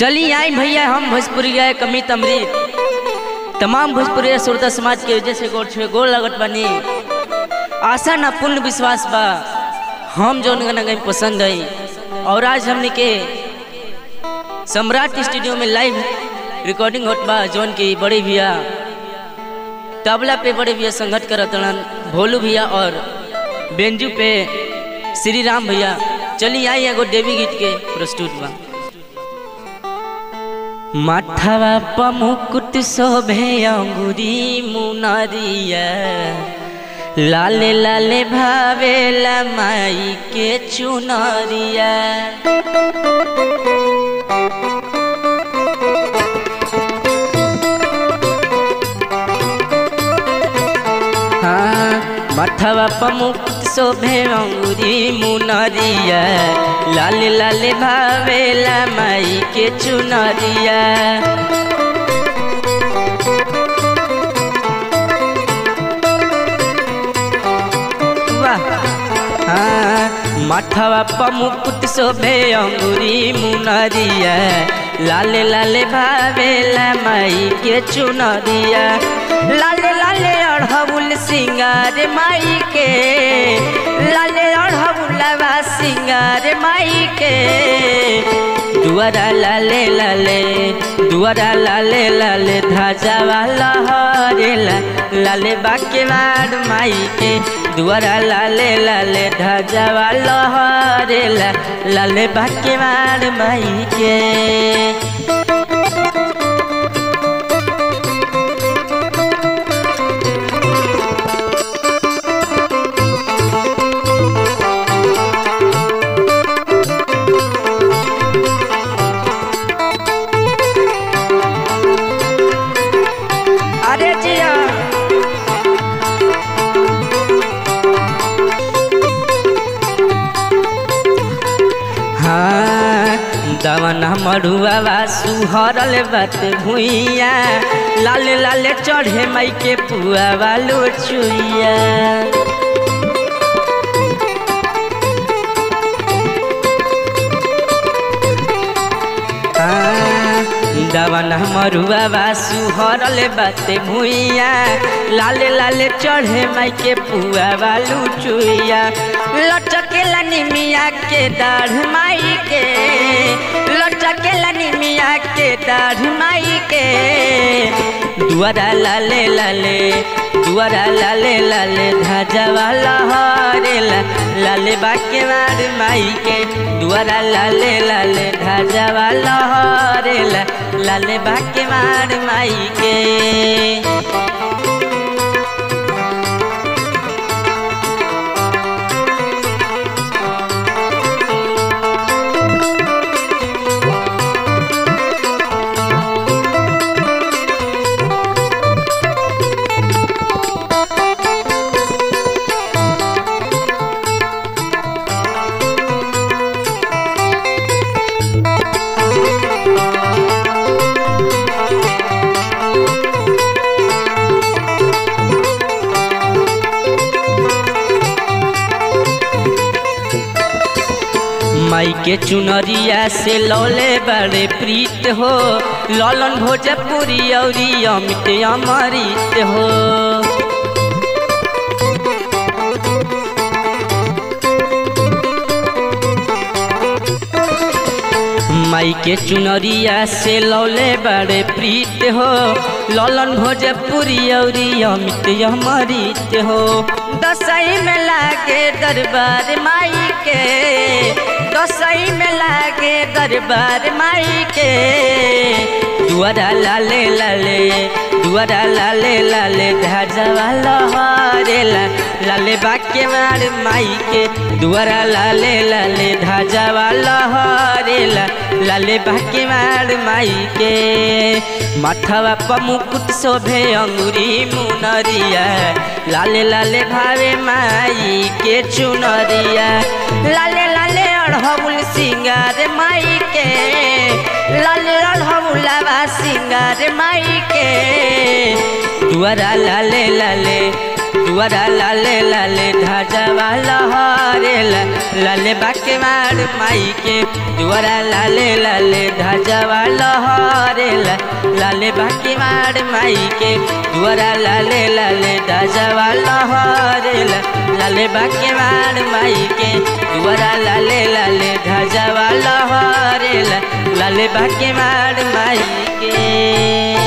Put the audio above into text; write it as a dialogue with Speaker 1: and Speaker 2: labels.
Speaker 1: चली आई भैया हम भोजपुरी गए कमी तमरीत तमाम भोजपुरी श्रोता समाज के वजह से गोड़ छुए गोड़ लगत बनी आशा ना पूर्ण विश्वास बा हम जौन गाना गई पसंद आई और आज हमने के सम्राट स्टूडियो में लाइव रिकॉर्डिंग होत बा जौन की बड़े भैया तबला पे बड़े भैया संगत करत रहन भोलू भैया और बेंजू पे श्री राम भैया चली आई एगो देवी गीत के प्रस्तुत बा माथावा पमुकुट शोभे अंगुरी मुनरिया लाले लाले भावेला माई के चुनरिया हाँ माथावा पमुकुट शोभे अंगुरी मुनरिया लाले लाले भावेला माई के चुनरिया वाह हाँ माथावा पमुकुट शोभे अंगुरी मुनरिया लाले लाले भावेला माई के चुनरिया लाले लाले अढ़बुल सिंगार माई के लाले अढ़बुलवा सिंगार माई के दुआरा लाले लाले दुआरा लाले लाले ध्वजा वाला हरेला लाले बाके मार माई के दुआरा लाले लाले ध्वजा वाला हरेला लाले बाके मार माई के अरे जिया हाँ दवना मड़ुआ सुहरल बात भुइया लाले लाले चढ़े माई के पुआ वालो चुइया दवन मरुआ सुहरल बाते भुइया लाले लाले चढ़े माई के पुआ वालू चुइया लटकेला निमिया के दाढ़ माई के लटकेला निमिया के दाढ़ माई के दुआरा लाले लाले दुआरा लाले लाले ध्वजा वाला हरेला लाले बाके मार माई के दुआरा लाले लाले ध्वजा वाला हरेला लाले बाके मार माई के माई के चुनरिया से लौले बड़े प्रीत हो ललन भोजपुरी औरी अमित अमृत हो माई के चुनरिया से लौले बड़े प्रीत हो ललन भोजपुरी औरी अमित अमृत हो दसई में लागे दरबार माई के दसई में लागे दरबार माई के दुआरा लाले लाले दुआरा लाले लाले ध्वजा वाला हरेला लाले बाके मार माई के दुआरा लाले लाले ध्वजा वाला हरेला लाले बाके मार माई के माथवा पमुकुट शोभे अंगुरी मुनरिया लाले लाले भावे माई के चुनरिया लाले लाले अढ़बुल सिंगार माई के लाले अढ़बुलवा सिंगार माई के दुआरा लाले लाले दुआरा लाले लाले ध्वजवा लहरेला लाले बाके मार माई के दुआरा लाले लाले ध्वजवा लहरेला लाले बाके मार माई के दुआरा लाले लाले ध्वजवा लहरेला लाले बाके मार माई के दुआरा लाले लाले ध्वजवा लहरेला लाले बाके मार माई के